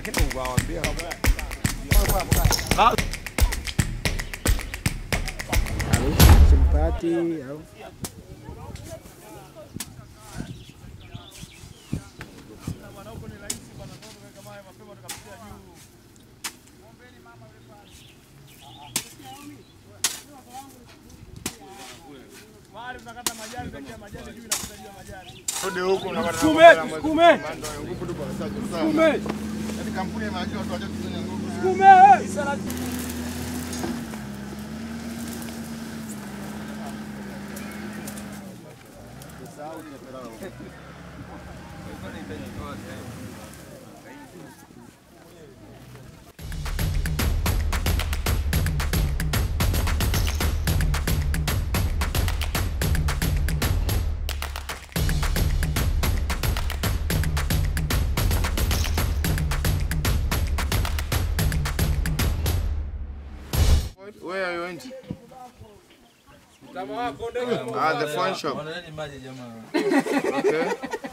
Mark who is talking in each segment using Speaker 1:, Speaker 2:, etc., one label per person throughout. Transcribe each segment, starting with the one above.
Speaker 1: lakini ungewaambia
Speaker 2: au simpati au
Speaker 3: Rudi huku unapata
Speaker 1: Sukume, sukume.
Speaker 3: Ndio, nguvu tupo sasa.
Speaker 1: Sukume,
Speaker 3: Yaani kampuni ya maji watu wachache kufanya nguvu.
Speaker 1: sukume.
Speaker 3: Where are you going? Ah, the phone shop.
Speaker 4: Wanaleni maji jamaa.
Speaker 3: Okay.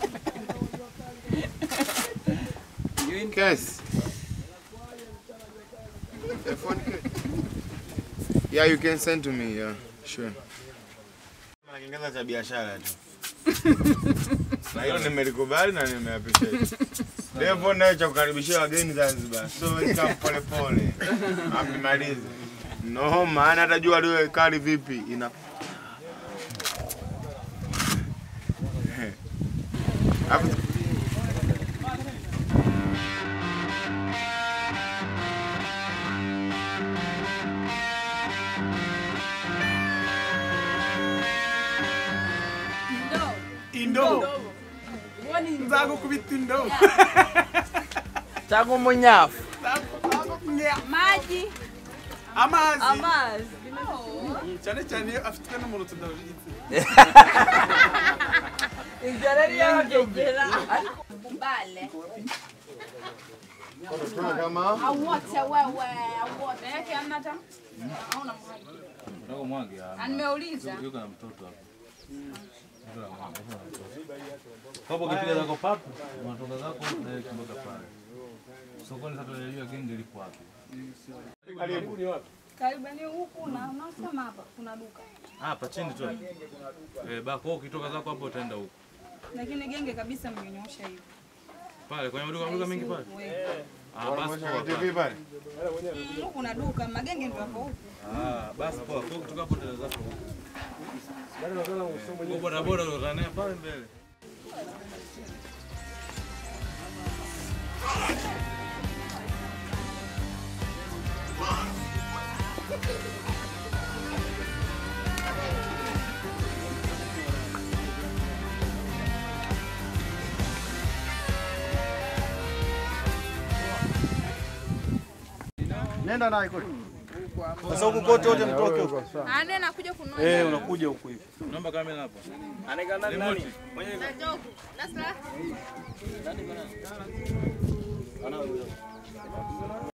Speaker 3: Case. The phone case. Yeah, you can send to me. Yeah, sure. Na Kiingereza cha biashara tu. Na hilo nimelikubali na nimeappreciate. Devo naye cha kukaribishia wageni Zanzibar. So welcome pole pole. Amemaliza. No, maana hata jua liwe kali vipi ina Hapo
Speaker 1: Indo. Nzago kubita indo.
Speaker 2: tangu munyafu
Speaker 5: maji
Speaker 1: Amazi.
Speaker 5: amazi
Speaker 1: Cyane cyane iyo afite n'umuntu tudahujitse.
Speaker 2: inzara yari yabagegera
Speaker 5: mbale
Speaker 3: tuna kama
Speaker 5: awote wewe awote yake amna hata hauna mwaji
Speaker 4: Unataka mwage ah.
Speaker 5: Na nimeuliza
Speaker 4: Yuko na mtoto hapo. Yuko na mwana, yuko na mtoto. Hapo ukipiga zako papu, unatoka zako direct mpaka pale. Sokoni sasa tunajua genge liko wapi.
Speaker 5: karibani huku na unasema hapa kuna duka
Speaker 4: Ah, hapa chini tu. Eh, bako ukitoka zako hapo utaenda huko.
Speaker 5: lakini genge kabisa mmenyosha hivi
Speaker 4: Pale kwenye maduka maduka mengi pale.
Speaker 5: Wewe.
Speaker 4: Ah, basi poa.
Speaker 3: TV pale.
Speaker 5: Mm, huku kuna duka magenge ndio hapo huku
Speaker 4: Ah, basi poa. Kwa hiyo kutoka hapo utaenda zako huko. Kwa boda boda utaenda naye pale mbele.
Speaker 3: Nenda naye kule.
Speaker 1: Sasa huku kote wote mtoke huko.
Speaker 5: ane nakuja kununua
Speaker 1: Eh, unakuja huku hivi.
Speaker 4: Naomba kamera hapa.
Speaker 1: Anekana nani?
Speaker 5: na joku nasla